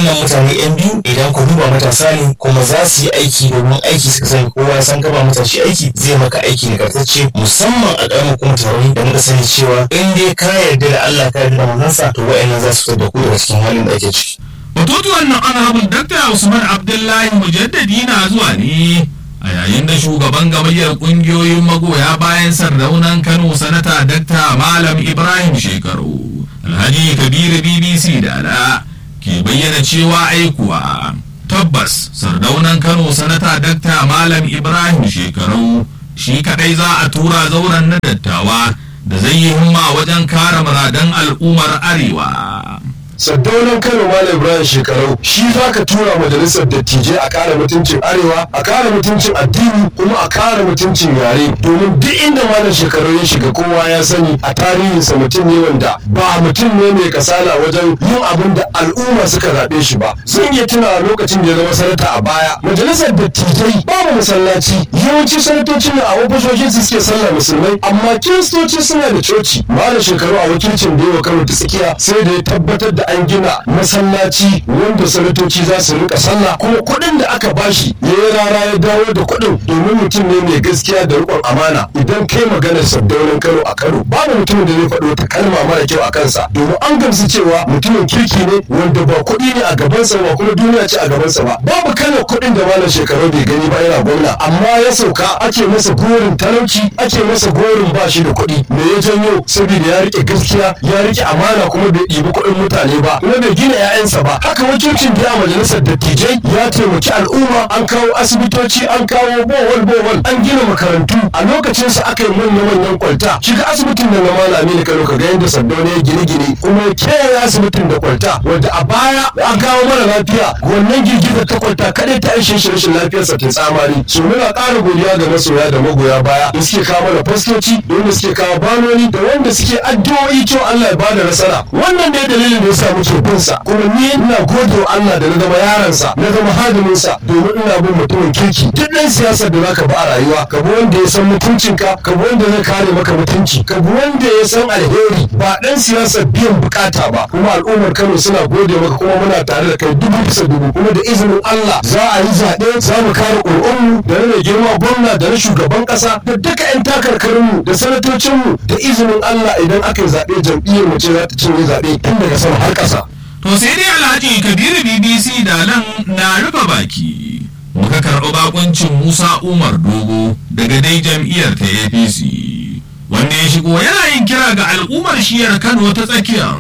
waɗannan mutane yan biyu idan ku duba matasa ne kuma za su yi aiki domin aiki suka sani kowa ya san gaba matashi aiki zai maka aiki nagartacce musamman a ƙaramin hukumar taron da muka sani cewa in dai ka yarda da Allah ka yarda da manzansa to wa'annan za su fitar da ku daga cikin halin da ake ciki. Batutuwan nan honorable Dr. Usman Abdullahi Mujaddadi na zuwa ne a yayin da shugaban gamayyar kungiyoyin magoya bayan sardaunan Kano sanata Dr. Malam Ibrahim Shekaru Alhaji Kabiru BBC da ala ke bayyana cewa aikuwa tabbas sardaunan Kano sanata Dr. Malam Ibrahim Shekaru shi kadai za a tura zauren na dattawa da zai yi himma wajen kare muradan al'ummar arewa. saddaunan kano malam ibrahim shekarau shi za ka tura majalisar dattijai a kare mutuncin arewa a kare mutuncin addini kuma a kare mutuncin yare domin duk inda malam shekarau ya shiga kowa ya sani a tarihinsa mutum ne wanda ba mutum ne mai kasala wajen yin abin da al'umma suka zaɓe shi ba zan iya tuna lokacin da ya zama sanata a baya majalisar dattijai babu masallaci yawanci sanatocin a ofisoshin su suke sallah musulmai amma kiristoci suna da coci malam shekaru a wakilcin da yawa kano ta tsakiya sai da ya tabbatar da an gina masallaci wanda sanatoci za su rika sallah kuma kuɗin da aka bashi ya yi rara ya dawo da kuɗin domin mutum ne mai gaskiya da riƙon amana idan kai maganar saddaunan kano a kano babu mutumin da zai faɗi wata kalma mara kyau a kansa domin an gamsu cewa mutumin kirki ne wanda ba kuɗi ne a gabansa ba kuma duniya ce a gabansa ba babu kalar kuɗin da malam shekaru bai gani ba yana gwamna amma ya sauka ake masa gorin talauci ake masa gorin ba shi da kuɗi me ya janyo saboda ya rike gaskiya ya rike amana kuma bai ɗibi kuɗin mutane ba kuma bai gina 'ya'yansa ba haka wakilcin da majalisar dattijai ya taimaki al'umma an kawo asibitoci an kawo bohol bohol an gina makarantu a lokacinsa aka yi manya manyan kwalta shiga asibitin da na malami ne kano ka ga yadda saddauna ya gine gine kuma ya kewaye asibitin da kwalta wanda a baya an kawo mara lafiya wannan girgizar ta kwalta kadai ta ishe shi rashin lafiyarsa ta tsamari so muna ƙara godiya ga masoya da magoya baya da suke kawo mana fastoci da wanda suke kawo banoni da wanda suke addu'o'i cewa Allah ya bada nasara wannan ne dalilin da ya sa muke bin sa kuma ni ina gode wa Allah da na zama yaransa na zama hadimin sa domin ina bin mutumin kirki duk ɗan siyasar da zaka ba a rayuwa ka bi wanda ya san mutuncinka ka bi wanda zai kare maka mutunci ka bi wanda ya san alheri ba ɗan siyasar biyan bukata ba kuma al'ummar Kano suna gode maka kuma muna tare da kai dubu bisa dubu kuma da izinin Allah za a yi zaɓe za mu kare ƙuri'unmu da na girma gwamna da na shugaban ƙasa da duka 'yan takarkarinmu da sanatocinmu da izinin Allah idan aka yi zaɓe jam'iyyar mu ce za ta cinye zaɓe tun daga sama har ƙasa. To sai dai Alhaji Kabiru BBC da nan na rufe baki. Muka karɓi bakuncin Musa Umar Dogo daga dai jam'iyyar ta APC. Wanda ya shigo yana yin kira ga al'ummar shiyar Kano ta tsakiya.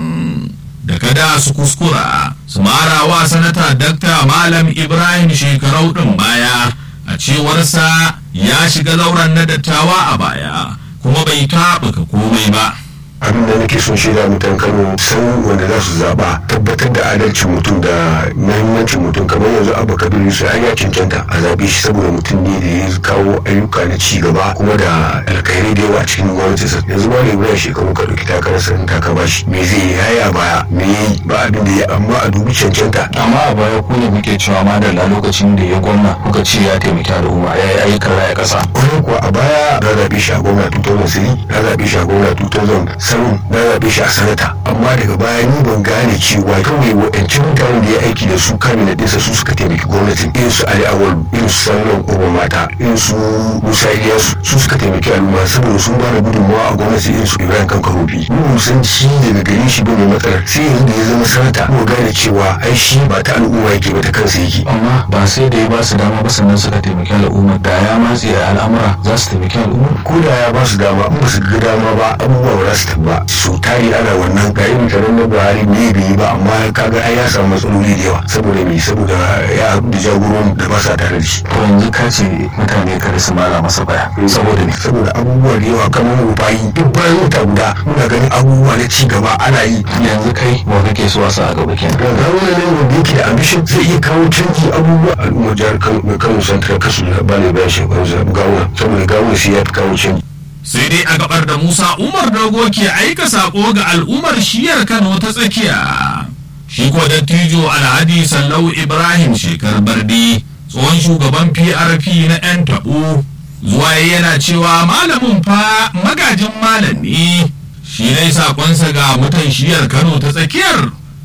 Da kada su kuskura su mara wa sanata Dakta Malam Ibrahim shekarau ɗin baya a cewarsa ya shiga zauren na dattawa a baya kuma bai taɓuka komai ba. abin da nake son shaida mutan kano san wanda za su zaba tabbatar da adalcin mutum da mahimmancin mutum kamar yanzu abu kabir yusuf an ya cancanta a zabe shi saboda mutum ne da ya kawo ayyuka na ci gaba kuma da alkhairai da yawa cikin gwamnati sa yanzu ma ne bayan shekaru ka ɗauki takarar sanin taka ba shi me zai yi haya baya me yi ba abin da ya amma a dubi cancanta amma a baya ku ne muke cewa ma da lokacin da ya gwamna kuka ce ya taimaki al'umma ya yi ayyukan raya ƙasa wani kuwa a baya na zaɓe shi a gwamna 2003 na zaɓe shi a gwamna 2007 na zaɓe shi a sanata amma daga baya ni ban gane cewa kawai waɗancan mutanen da ya aiki da su kamin ɗinsa su suka taimaki gwamnatin irin su ali awal irin su sanuwan ƙoba mata irin su musa iliyasu su suka taimaki al'umma saboda sun ba da gudunmawa a gwamnati irin su ibrahim kankarobi mu san shi daga gare shi bane matsalar sai yanzu da ya zama sanata mu gane cewa ai shi ba ta al'umma yake ba ta kansa yake amma ba sai da ya ba su dama ba sannan suka taimaki al'umma da ya matse al'amura za su taimaki al'umma ko da ya ba su dama in ba su ga dama ba abubuwa ba za su tabba su tari ana wannan ga irin taron na buhari ne bai yi ba amma kaga ai ya samu matsaloli da yawa saboda me saboda ya haɗu da jagoran da ba sa tare da shi to yanzu ka ce mutane kada su mara masa baya saboda me saboda abubuwa da yawa kamar mu bayi duk bayan wata guda muna ganin abubuwa na ci gaba ana yi yanzu kai wa kake so a sa a gaba kenan ga wani ne wanda yake da ambition zai iya kawo canji abubuwa al'ummar jihar kano mai kano santar kasu da ba ne bayan shekaru gawuna saboda gawuna shi ya fi kawo canji sai dai a gabar da Musa Umar Dogo ke aika sako ga al'ummar shiyar Kano ta tsakiya. Shi ko dattijo Alhaji Sallau Ibrahim Shekar Bardi tsohon shugaban PRP na 'yan taɓo zuwa yana cewa malamin fa magajin malam ne. Shi dai sakonsa ga mutan shiyar Kano ta tsakiyar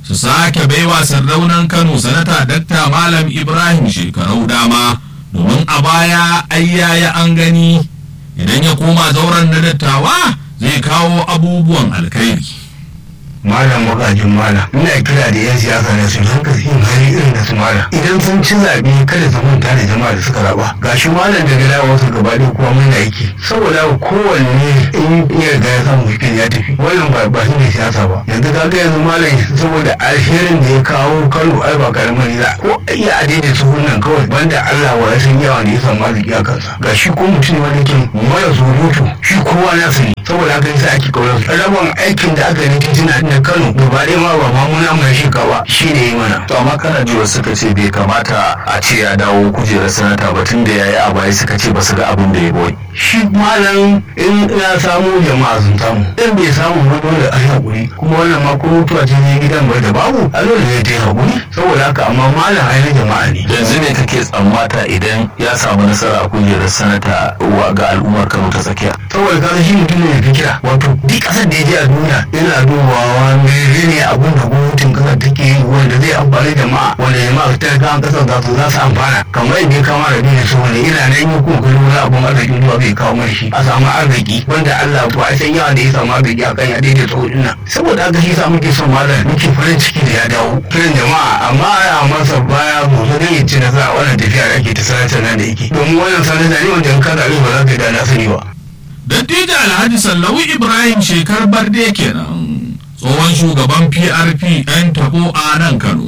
su sake baiwa sardaunan kano sanata dakta malam ibrahim shekarau dama domin a baya ayyaya an gani idan ya koma zauren na dattawa zai kawo abubuwan alkhairi malam magajin malam ina kira da yan siyasa ne su rinka yin hali irin da su malam idan sun ci zaɓe kada su manta da jama'a da suka raba gashi malam daga dawo wasu gaba ɗaya kuma mun aiki saboda kowanne in ya riga ya samu cikin ya tafi wannan ba ba shi ne siyasa ba yanzu ka ga yanzu malam saboda alherin da ya kawo kano ai ba karamin za ko iya a daidai su nan kawai banda Allah wa ya san yawa ne ya samu arziki a kansa gashi ko mutum wani ke mara surutu shi kowa na sani saboda haka yasa ake kaunar su rabon aikin da aka yi titina na kano gaba ɗaya ma ba mamuna mai shikawa shi ne yi mana to amma kana ji wasu suka ce bai kamata a ce ya dawo kujerar sanata ba tun da ya yi a baya suka ce ba su ga abin da ya boye shi malam in ya samu jama'a sun samu in bai samu ba dole a haƙuri kuma wannan ma ko mutuwa ce ne gidan bai da babu a dole ne ta yi haƙuri saboda haka amma malam ai na jama'a ne yanzu ne kake tsammata idan ya samu nasara a kujerar sanata wa ga al'ummar kano ta tsakiya saboda kaga shi mutum ne fikira wato duk ƙasar da ya je a duniya yana dubawa menene abun da gwamnatin ƙasar take yi wanda zai amfani jama'a wanda jama'a ta kan ƙasar za su za su amfana kamar yadda ya kama da duniya su wanda ina nan yi kuma kullum na abun arzikin zuwa zai kawo mai shi a samu arziki wanda Allah ba a san yawa da ya samu arziki a kan ya daidai tsohon nan saboda haka shi sa muke son malam muke farin ciki da ya dawo kiran jama'a amma a masa baya gobe zai ci nasara wannan tafiya da ake ta sanatar nan da yake domin wannan sanatar ne wanda in ka zaɓi ba za ka da na sani ba. dattijo alhaji sallawu ibrahim shekar barde kenan tsohon shugaban prp 'yan tabo a nan kano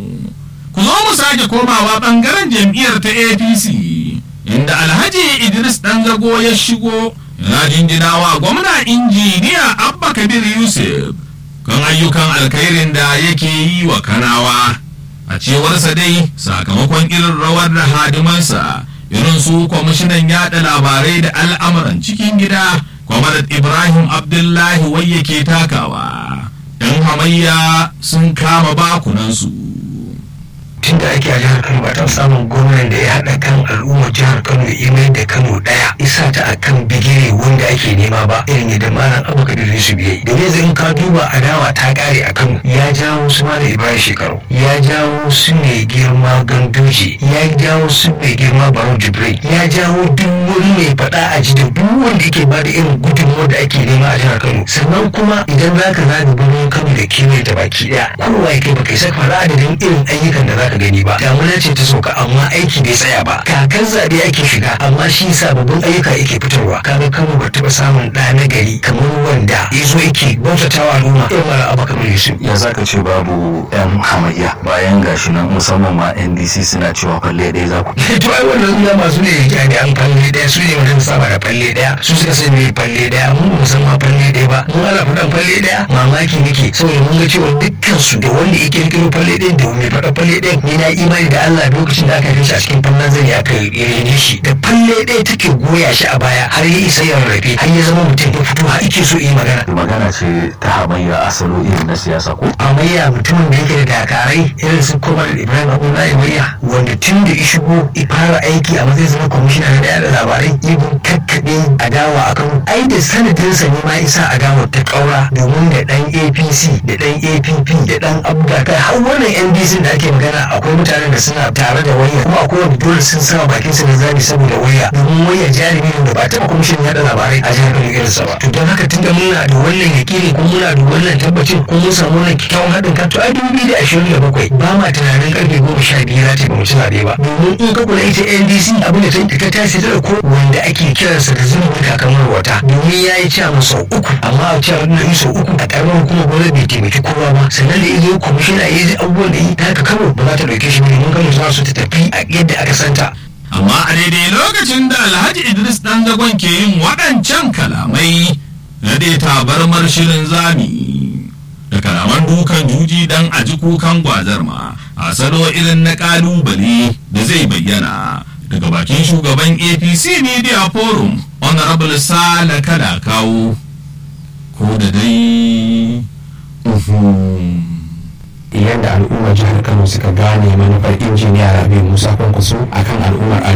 ku zo mu sake komawa bangaren jam'iyyar ta apc inda alhaji idris dan zago ya shigo yana jinjinawa gwamna injiniya abba kabir yusuf kan ayyukan alkhairin da yake yi wa kanawa a cewarsa dai sakamakon irin rawar da hadimansa irin su kwamishinan yada labarai da al'amuran cikin gida kwamarat ibrahim abdullahi wai yake takawa yan hamayya sun kama bakunansu tun da ake a jihar kano ba ta samun gwamnan da ya haɗa kan al'ummar jihar kano ya mai da kano ɗaya isa ta a kan bigire wanda ake nema ba irin yadda malam abu kabir su biye da yanzu in ka duba adawa ta ƙare a kano ya jawo su malam ibrahim shekaru ya jawo su mai girma gandoji ya jawo su mai girma barau jibril ya jawo duk wani mai faɗa a ji da duk wanda yake ba da irin gudunmawar da ake nema a jihar kano sannan kuma idan za ka zaga birnin kano da kewaye ta baki ɗaya kowa ya kai baka isa faɗa adadin irin ayyukan da za ka gani ba damuna ce ta sauka amma aiki bai tsaya ba kakan zaɓe ake shiga amma shi sababbin ayyuka yake fitarwa kaga kano ba taɓa samun ɗa na gari kamar wanda ya zo yake bautatawa al'umma irin mara abu kamar yusuf ya zaka ce babu yan hamayya bayan gashi nan musamman ma ndc suna cewa falle ɗaya za ku to ai wannan suna masu ne jami'an falle ɗaya su ne wanda saba da falle ɗaya su suka san me falle ɗaya mun ba san ma falle ɗaya ba mun ana faɗan falle ɗaya mamaki nake saboda mun ga cewa dukkan su da wanda ya kirkiro falle ɗaya da mai faɗa falle ɗaya ni na imani da Allah lokacin da aka kai shi a cikin fannin zani aka rene shi da falle ɗaya take goya shi a baya har ya isa ya rarrafe har ya zama mutum ya fito har ike so yi magana magana ce ta hamayya asalo irin na siyasa ko amayya mutumin da yake da dakarai irin su kuma ibrahim abdullahi mayya wanda tun da ya shigo ya fara aiki a matsayin zama kwamishina na da labarai ibin kakkaɓe adawa a kan ai da sanadinsa ne ma isa adawa ta ƙaura domin da ɗan apc da ɗan app da ɗan abda kai har wannan ndc da ake magana akwai mutanen da suna tare da waya kuma akwai wanda dole sun sa bakin su na zabi saboda waya domin waya jarumi ne da ba taɓa kwamishin yaɗa labarai a jihar Kano irinsa ba to don haka tunda muna da wannan yakini kuma muna da wannan tabbacin kuma mun samu wannan kyakkyawan haɗin kan to a dubu biyu da ashirin da bakwai ba ma tunanin karfe goma sha biyu za ta yi ba mu ci zaɓe ba domin in ka kula ita ndc abin da ta ta tashi ta ko wanda ake kiransa da zunubin kakamar wata domin ya yi cewa sau uku amma a cewa na yi sau uku a ƙaramar hukumar gwamnati bai taimaki kowa ba sannan da ya zo kwamishina ya yi abubuwan da yi ta haka kano ba za ta ɗauke shi ba domin kano za su ta tafi a yadda aka santa amma a daidai lokacin da alhaji idris dan zagon ke yin waɗancan kalamai na dai tabarmar shirin zami da kalaman dukan juji dan a ji kukan gwazar ma a salo irin na kalubale da zai bayyana daga bakin shugaban apc media forum honorable sale kada kawo ko da dai yadda al'ummar jihar kano suka gane manufar injiniya rabi musa kwankwaso akan al'ummar